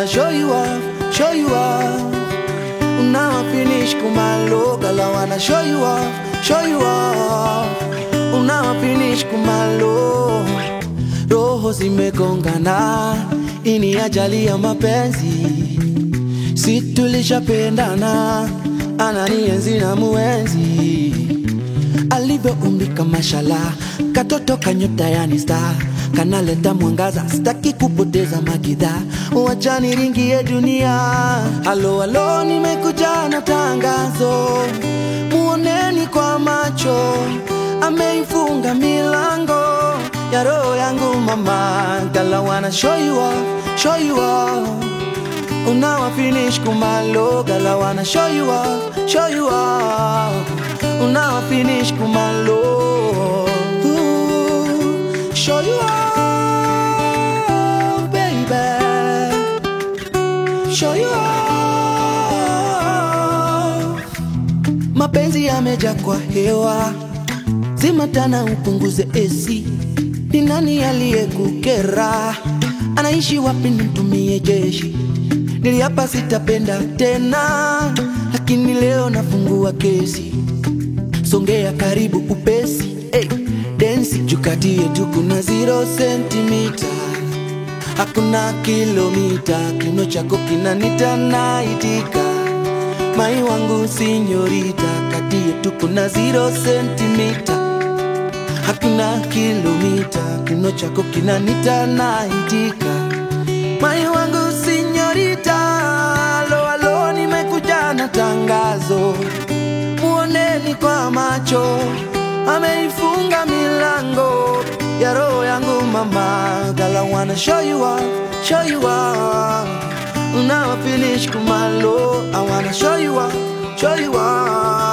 wanna show you off, show you off. Now I finish kumalo, girl I wanna show you off, show you off. Now I finish kumalo, roho zimegongana, ini ajali ya mapenzi, si tulishapendana, ananienzi na muenzi alivyoumbika mashala, katoto kanyota yani star kanaleta mwangaza, sitaki kupoteza magidha, wacha niringie dunia. Halo halo, nimekuja na tangazo, muoneni kwa macho, ameifunga milango ya roho yangu mama, girl I wanna show you off, show you off. Now I finish kumalo, girl I wanna show you off, show you off. Now I finish kumalo, Ooh, show you off, baby, show you off. Mapenzi yameja kwa hewa, zima tana upunguze AC. Ni nani aliyekukera? Anaishi wapi? Nitumie jeshi Niliapa sitapenda tena, lakini leo nafungua kesi. Songea karibu upesi, hey, densi jukati yetu kuna zero sentimita, hakuna kilomita. Kino chako kinanita naitika, mai wangu sinyorita, kati yetu kuna zero sentimita, hakuna kilomita. Kino chako kinanita naitika, mai wangu sinyorita, alo alo, nimekuja na tangazo, muoneni kwa macho, ameifunga milango ya roho yangu mama, girl I wanna show you off, show you off. Now I finish kumalo, I wanna show you off, show you off.